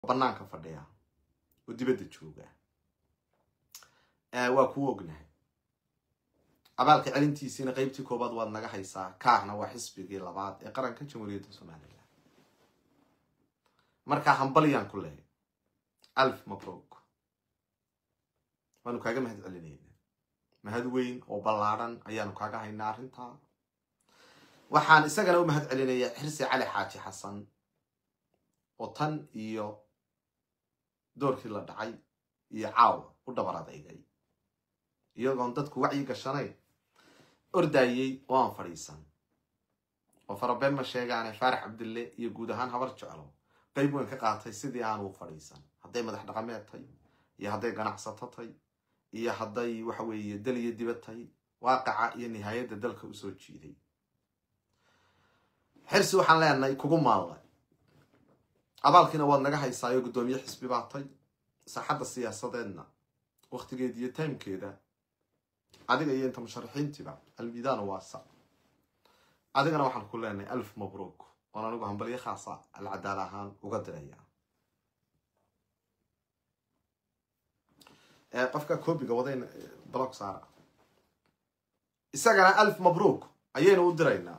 banaanka fadhiya oo dibadda jooga waa kuu ognahay abaalka celintiisiina qeybtii koobaad waad naga haysaa kaahna waa xisbigii labaad ee qaranka jamhuuriyadda somalilan markaa hambalyaan ku lehay alf mabrok waanu kaaga mahad celinayna mahad weyn oo ballaadhan ayaanu kaaga haynaa arrintaa waxaan isagana u mahad celinayaa xirsi cali xaaji xasan oo tan iyo doorkii la dhacay iyo caawa u dhabar adeygay iyagoon dadku wacyi gashanayn ordayey oo aan fadhiisan oo farabeen ma sheegaane faarax cabdille iyo guud ahaan habar jeclo qayb weyn ka qaatay sidii aanu u fadhiisan hadday madax dhaqameed tay iyo hadday ganacsato tay iyo hadday waxa weeye dal iyo dibad tay waaqaca iyo nihaayadda dalka usoo jiiday xirsi waxaan leenahay kugu maalla abaalkiina waad naga haysaayo guddoomiye xisbi baa tay saaxadda siyaasadeedna waktigeeda iyo timekeeda adiga iyo inta musharaxiintiiba almidaana waasa adigana waxaan ku leenahay alf mabruuk oon anigu hambalyo khaasa alcadaal ahaan uga diraya qofka koobiga wadayna block saara isagana alf mabruuk ayaynu u diraynaa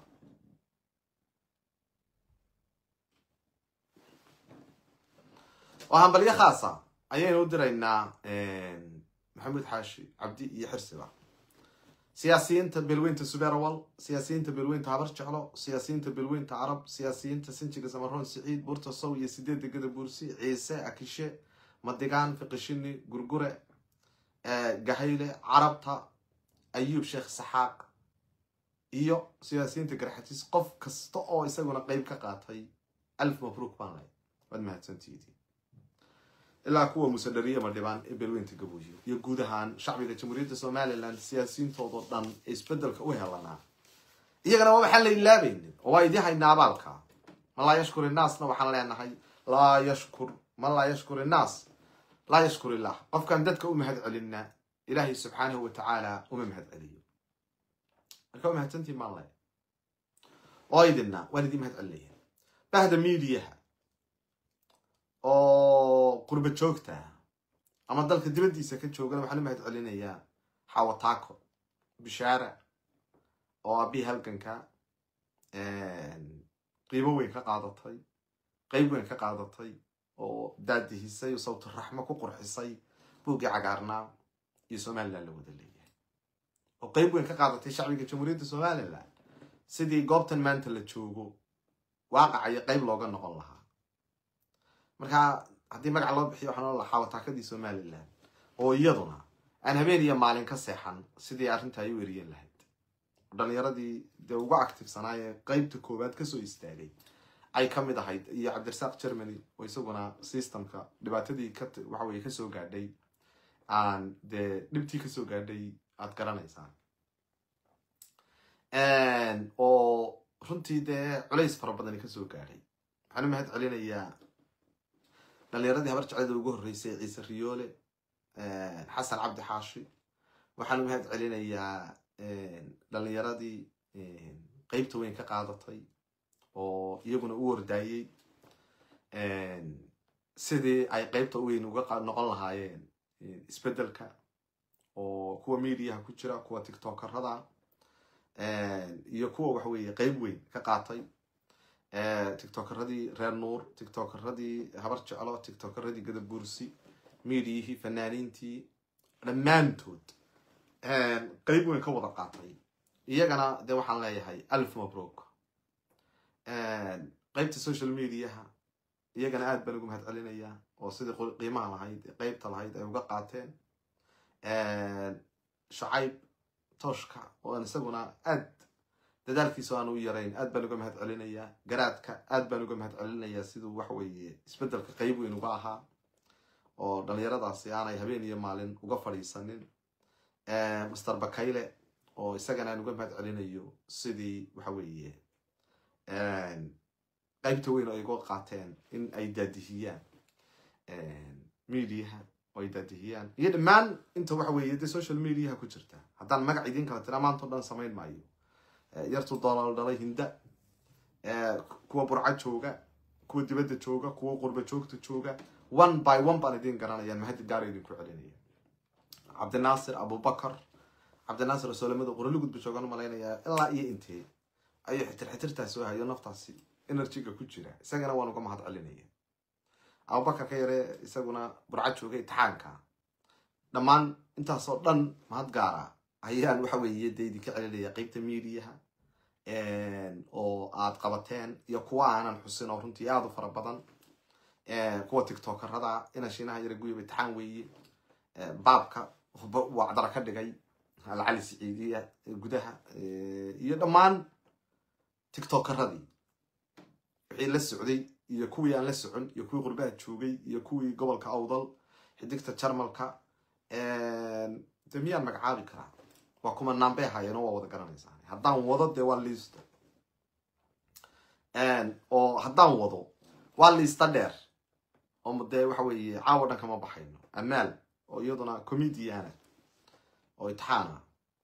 oo hambalyo khaasa ayaynu u diraynaa maxamuud xaashi cabdi iyo xirsiba siyaasiyiinta beelweynta suberawal siyaasiyiinta beelweynta habar jeclo siyaasiyiinta beelweynta carab siyaasiyiinta sinjiga samaroon siciid buurta sow iyo sideedda gada buursi ciise akishe madigaan fiqishini gurgure gahayle carabta ayuub sheekh saxaaq iyo siyaasiyiinta garxatiis qof kasta oo isaguna qeyb ka qaatay alf mabruuk baan lay waad mahadsantihiin ilaa kuwa musadhariye madhibaan ee beelweynta gabooyo iyo guud ahaan shacbiga jamhuuriyadda somalilan siyaasiyiintoodao dhan ee isbedelka u helanaa iyagana waxaan la ilaabaynin oo waa idii haynaa abaalka man laa yashkur innaasna waxaan leenahay laa yashkur man laa yashkur innaas laa yashkur illah qofkaan dadka u mahad celinna ilaahay subxaanahu watacaala uma mahad celiyo marka waa mahadsantiin maan le oo idinna waan idin mahad celinaya bahda miidiyaha oo qurba joogta ama dalka dibaddiisa ka joogana waxaan u mahad celinayaa xawataako bishaara oo abii halganka qiimo weyn ka qaadatay qeyb weyn ka qaadatay oo daadihisay oo sawturaxmo ku qurxisay buuggii cagaarnaa iyo somalilan la wada leeyahay oo qeyb weyn ka qaadatay shacbiga jamhuuriyadda somalilan sidii goobtan maanta la joogo waaqacayo qeyb looga noqon lahaa markaa haddii magac loo bixiyo waxaan ola xawataakadii somalilan oo iyaduna aan habeen iyo maalin ka seexan sidii arrinta ay u eriyen lahayd dhalinyaradii dee ugu actifsanaayee qeybta koowaad kasoo istaagay ay ka mid ahayd iyo cabdirasaaq germany oo isaguna systemka dhibaatadii ka waxaweye kasoo gaadhay aan dee dhibtii kasoo gaadhay aad garanaysaan oo runtii dee culays fara badani kasoo gaadhay waxaan u mahad celinayaa dhalinyaradii habar jeclada ugu horreysay ciise riyoole xasan cabdi xaashi waxaan u mahad celinayaa dhalinyaradii qeybta weyn ka qaadatay oo iyaguna u wardaayey sidii ay qeybta weyn uga noqon lahaayeen isbeddelka oo kuwa mediaha ku jira kuwa tiktokerada iyo kuwa waxa weeye qeyb weyn ka qaatay tiktokeradii reer nuur tiktokeradii habar jeclo tiktokeradii gadabuursi miidiyihii fanaaniintii dhammaantood qeyb weyn ka wada qaatay iyagana dee waxaan leeyahay alf mabrook qeybta social mediaha iyagana aad baan ugu mahad celinayaa oo sidii qiimaha lahayd qeybta lahayd ay uga qaateen shacayb tooshka oo aan isaguna aad dadaalkiisa aan u yarayn aad baan uga mahad celinayaa garaadka aad baan uga mahad celinayaa siduu waxa weeye isbeddelka qeyb weyn uga ahaa oo dhalinyaradaasi aanay habeen iyo maalin uga fadhiisanin master bakayle oo isagana aan uga mahad celinayo sidii waxa weeye qeybta weyn oo ay uga qaateen in ay daadihiyaan mediaha oo ay daadihiyaan iyo dhammaan inta waxa weeye dee social mediaha ku jirta haddaan magac idiin kala tiraa maanta o dhan samayn maayo yartu doolal dhalay hinda kuwa burca jooga kuwa dibadda jooga kuwa qurba joogta jooga one by one baan idin garanayaan mahadid gaara idinku celinaya cabdinaasir abubakar cabdinaasir oo soolamada qorolugudba joogaan malaynayaa ilaa iyo intee ayuu xitir xitirtaas soo hayo naftaasi energyga ku jira isagana waan uga mahad celinaya abubakar ka yare isaguna burca jooga itixaanka dhammaan intaasoo dhan mahad gaara ayaan waxa weeye dee idinka celinaya qeybta mediaha oo aad qabateen iyo kuwa aanan xusin oo runtii aada u fara badan kuwa tiktokerada ina shiinaha yara guyaba itixaan weeye baabka wacdara ka dhigay alcali siciidiya gudaha iyo dhammaan tiktokeradii wixii la socday iyo kuwii aan la socon iyo kuwii qurbaha joogay iyo kuwii gobolka awdal xidigta jarmalka de miyaan magacaabi karaa waa kuma naambey hayeeno waa wada garanaysaa haddaan wado dee waa liisto oo haddaan wado waa liista dheer oo dee waxa weeye caawa dhan kama baxayno amaal oo iyaduna comediana oo itixaana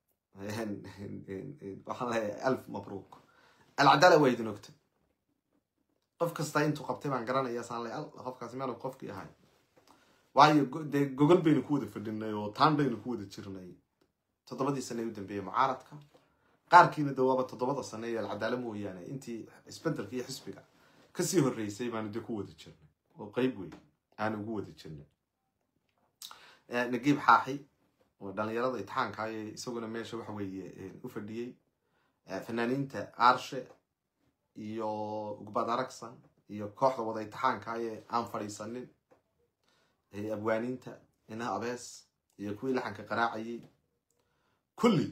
waxaan leeyahay alf mabruuk alcadaala waa idin ogta qof kasta intuu qabtay baan garanaya saan le qofkaasi meel qofkii ahay waayo dee gogol baynu ku wada fadhinay oo taan baynu ku wada jirnay toddobadii sane u dambeeyey mucaaradka qaarkiina de waaba toddobada sane ee alcadaala mooyaane intii isbedelka iyo xisbiga kasii horreysay baanu dee ku wada jirnay oo qeyb wey aanu ugu wada jirnay nagiib xaaxi oo dhalinyarada itixaanka ee isaguna meesha waxa weeye u fadhiyey fanaaniinta aarshe iyo ugbad aragsan iyo kooxda wada itixaanka ee aan fadhiisanin abwaaniinta inaha abees iyo kuwii laxanka qaraacayay kulli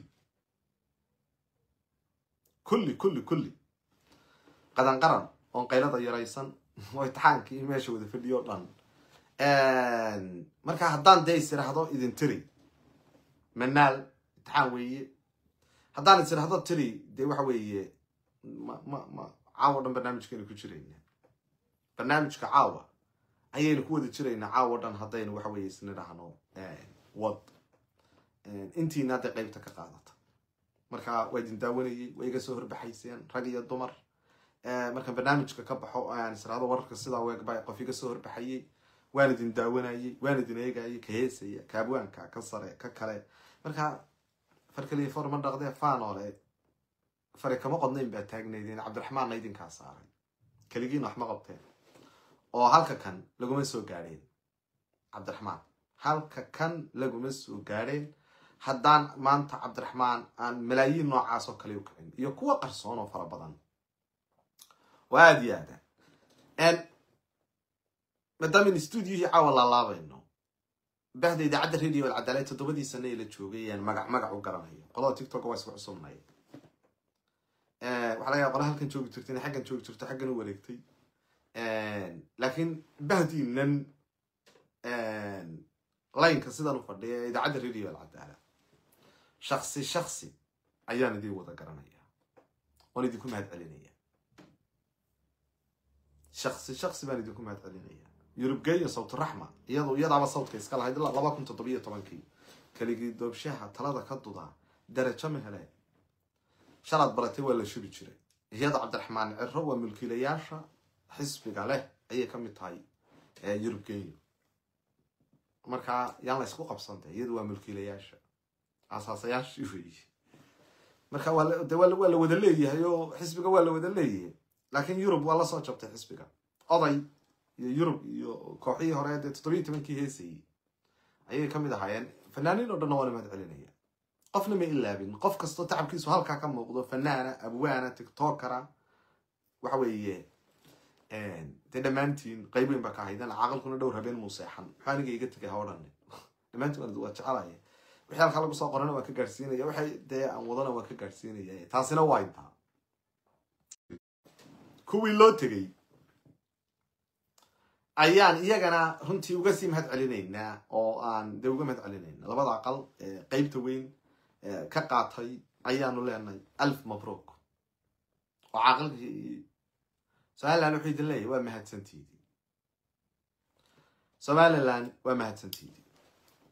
kulli kulli kulli qadan qaran oon qaylada yaraysan oo itixaankii meesha wada fadhiyo o dhan marka haddaan dee is iraahdo idin tiri manaal itixaan weeye haddaan is iraahdo tiri dee waxa weeye ma ma ma caawa dhan barnaamijkaynu ku jirayna barnaamijka caawa ayaynu ku wada jiraynaa caawa dhan haddaynu waxa weye isnidhaahno wad intiina hadday qeybta ka qaadata marka waa idin daawanayay waa iga soo horbaxayseen rag iyo dumar markaan barnaamijka ka baxo aan israado wararka sidaa weegba qof iga soo horbaxayay waan idin daawanayay waan idin eegayay ka heesaya ka abwaanka ka sare ka kale marka farkaliya for ma dhaqdee faanoole fari kama qodnayn baa taagnaydeen cabdiraxmaanna idinkaa saaray keligiina wax ma qabteen oo halka kan laguma soo gaadheen cabdiraxmaan halka kan laguma soo gaadheen haddaan maanta cabdiraxmaan aan malaayiin noocaas oo kale u kicin iyo kuwa qarsoon oo fara badan waa aada iyo aada maadaamayn stuudiohii caawa laalaabayno bahda idaacadda radio alcadaala toddobadii sane ee la joogay ayaan magac magac u garanayo qolada tiktok waa isku cusubnay waxaa laga yaaba qola halkan joogi jirta inay xaggan joogi jirto xaggan u wareegtay laakiin bahdiinan laynka sidan u fadhiya ee idaacadda radio alcadaala shaksi shaksi ayaan idin wada garanaya oon idinku mahad celinaya shaksi shaksi baan idinku mahad celinaya yurubgeeyo sawturaxma iyado iyadaaba sawdka iska lahayd ilaa laba kun toddobiyo tobankii keligii doobshaha talada ka dudaa darajo ma hele shalaad baratay waa la shubi jiray iyada cabdiraxmaan ciro waa mulkiilayaasha xisbiga leh ayay ka mid tahay yurubgeeyo marka yaan la ysku qabsantay iyadu waa mulkiilayaasha asaasayaashii weeye marka de waa la wada leeyahay oo xisbiga waa la wada leeyahay laakiin yurub waa lasoo jabtay xisbiga oday iyo yurub iyo kooxihii hore dee toddobiyi tobankii heesayey ayay ka mid ahaayeen fanaaniin oo dhanna waana mahad celinaya qofna ma ilaabin qof kastoo tacabkiisu halkaa ka muuqdo fanaana abwaana tiktokera waxa weeye dee dhammaantiin qayb weyn baa ka ahaydeen caaqilkuna dhowr habeen muu seexan maxaa aniga iga tegay ha odhan dhammaantiin waa jecelaya wixii halkaa lagu soo qorana waan ka gaadhsiinaya waxay dee aan wadana waan ka gaadhsiinaya taasina waa intaa kuwii loo tegey ayaan iyagana runtii uga sii mahad celinaynaa oo aan dee uga mahad celinayna labada aqal qeybta weyn ka qaatay ayaanu leenahay alf mabruuk oo caaqilkii somaliland wuxuu idin leeyahy waa mahadsantiidii somaliland waa mahadsantiidii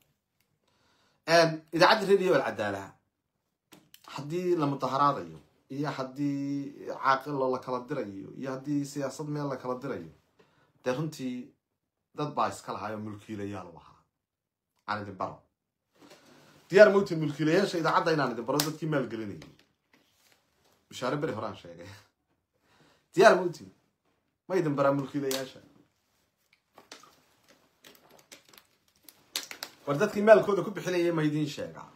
idaacadda radio alcadaalaha haddii la mudaharaadayo iyo haddii caaqilo la kala dirayo iyo haddii siyaasad meel la kala dirayo dee runtii dad baa iska lahaayoo mulkiilayaal u ahaa aan idin baro diyaar mawtin mulkiilayaasha idaacadda inaan idin baro dadkii maalgelinayay bishaare beri horaan sheegay diyaar mawtin ma idin baraa mulkiilayaasha war dadkii maalkooda ku bixinaya ma idiin sheegaa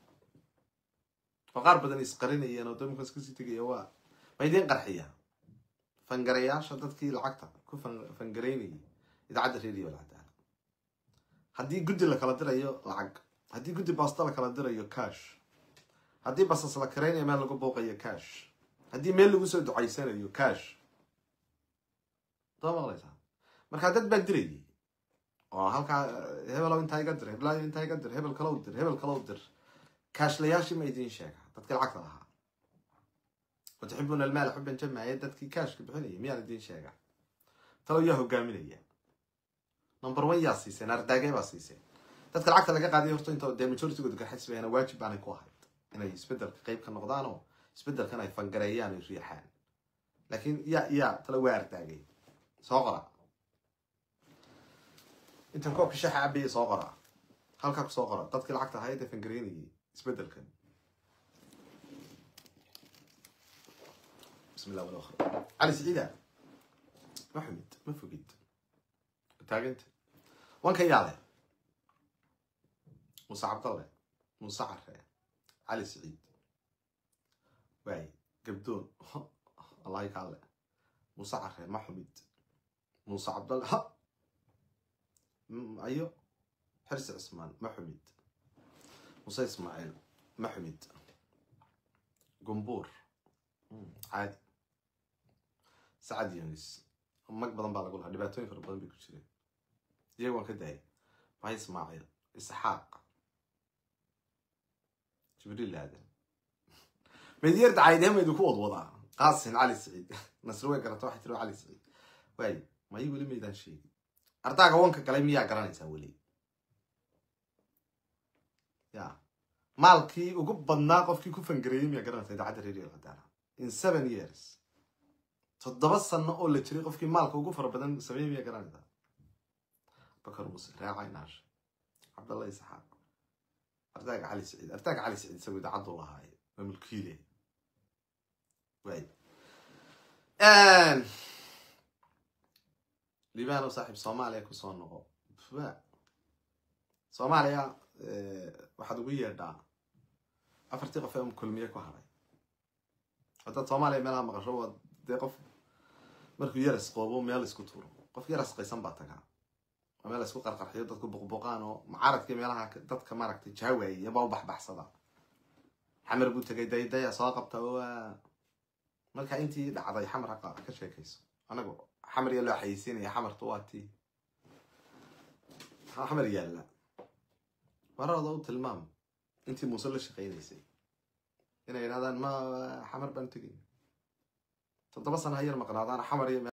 oo qaar badan isqarinayeen oo damkaas kasii tegaya waa ma idiin qarxiya fangarayaasha dadkii lacagta ku fangaraynayay idaacadda radio alcadaala haddii guddi la kala dirayo lacag haddii guddi baasto la kala dirayo cash haddii basas la karaynayo meel lagu booqayo cash haddii meel lagu soo ducaysanayo cash soo maqlaysaa markaa dad baa dirayay oo halkaa hebelow intaa iga dir heblayo intaa iga dir hebel kalow dir hebel kalow dir kaashlayaashii ma idiin sheega dadkii lacagta lahaa watuxibuuna almaala xuban jamaaye dadkii kaashka bixinaya miyaan idiin sheega talow yaa hogaaminaya number one yaa siiseen ardaagee baa siiseen dadka lacagta laga qaaday horta inta dee majoritigooda garxis bayana waajib baanay ku ahayd inay isbedelka qayb ka noqdaan oo isbedelkan ay fangareeyaan ay riixaan laakiin yaa yaa talo waa ardaagay soo qora intan koobka shaxa cabaya soo qora halkaa ku soo qora dadkii lacagta ahayd ee fangareynayay isbedelkan bismi llah wala akhir cali siciida ma xumid ma fogid taaganta wanka yaale muuse cabdalle muuse care cali siciid waay gabdoon allahi kaale muuse care ma xumid muuse cabdalle ha ayo xirsi cismaan ma xumid muuse ismaaciil ma xumid gumbuur caadi sacad yunis mag badan baa lagu lahaa dhibaatooyin fara badan bay ku jireen iyaga waan ka daayay mahay ismaaciil isxaaq jibriil aadan medyar dacaydeen idinku wadwadaa qaasin cali siciid nasri way garata waxay tiri cali siciid waayo mayi weli maydaan sheegin ardaaga wanka galay miyaa garanaysaa weli ya maalkii ugu badnaa qofkii ku fangareeyey miyaa garanaysaa idaacadda radio cadaala in seven years toddoba sano oo la jiray qofkii maalka ugu fara badan sameeyey miyaa garanaysaa bakar muuse raacay naash cabdalla isxaaq ardaaga cali siciid ardaaga cali siciid isagoo idaacaddu lahaaye waa mulkiile waay liibano saaxiib soomaaliya kusoo noqo soomaaliya waxaad ugu yeedhaa afartii qof ee kulmiye ku haray haddaad soomaaliya meelaha maqasho waa dee qof markuu yaras qoobo meel isku tuuro qof yaras qaysan baa tagaa waa meel isku qarqarxiyo dadku buqbuqaan oo mucaaradkii meelaha dadka maaragtay jaawaayay baa u baxbaxsada xamar buu tegay daydaya soo qabta waa marka intii dhacday xamar haqa ka sheekayso anagu xamar yaa loo xayeysiinaya xamartu waa tii xamar yaalla marada u tilmaam intii muuse la shaqaynaysay inay yidhahdaan ma xamar baan tegay toddoba sana ha yar maqnaadaan xamar iyo